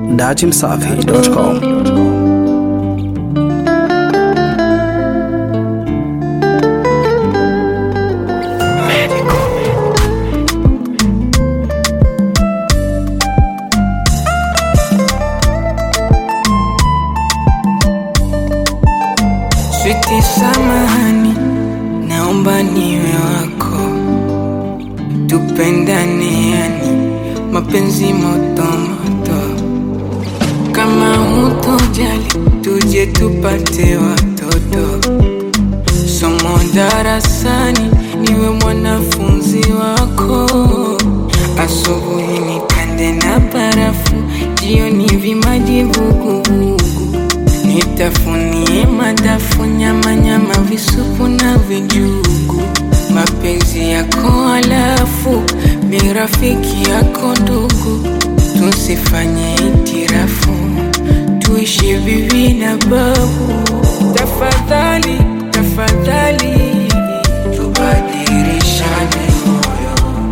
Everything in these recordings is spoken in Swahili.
datimsafi.com. Switi, samahani, naomba niwe wako, tupendane, yani mapenzi moto moto. Kama hutojali, tuje tupate watoto. Somo darasani, niwe mwanafunzi wako. Asubuhi nikande na barafu, jioni vimaji vuguvugu Nitafunie madafu, nyama nyama, visupu na vijugu. Mapenzi yako alafu mi rafiki yako ndugu, tusifanye itirafu, tuishi bibi na babu. Tafadhali tafadhali, tubadilishane moyo,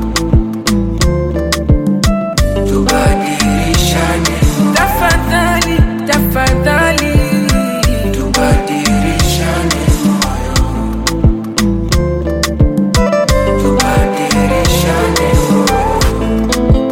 tubadilishane tafadhali tafadhali, tubadilishane moyo, tubadilishane moyo.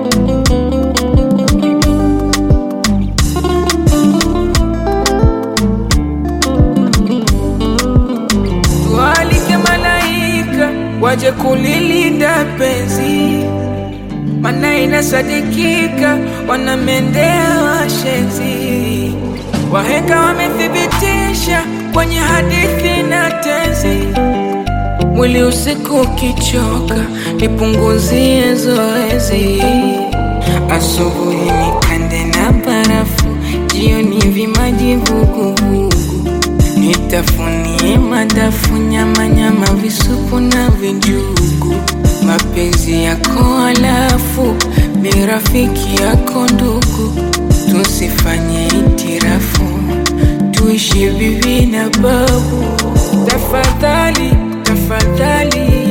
Tualike malaika waje kulilinda penzi, mana inasadikika wanamendea washenzi. Wahenga wamethibitisha kwenye hadithi na tenzi. Mwili usiku ukichoka, nipunguzie zoezi. Asubuhi nikande na barafu, jioni vimaji vuguvugu. Nitafunie madafu, nyama nyama, visupu na vijugu. Mapenzi yako alafu mi rafiki yako ndugu, tusifanye itirafu, tuishi bibi na babu. Tafadhali tafadhali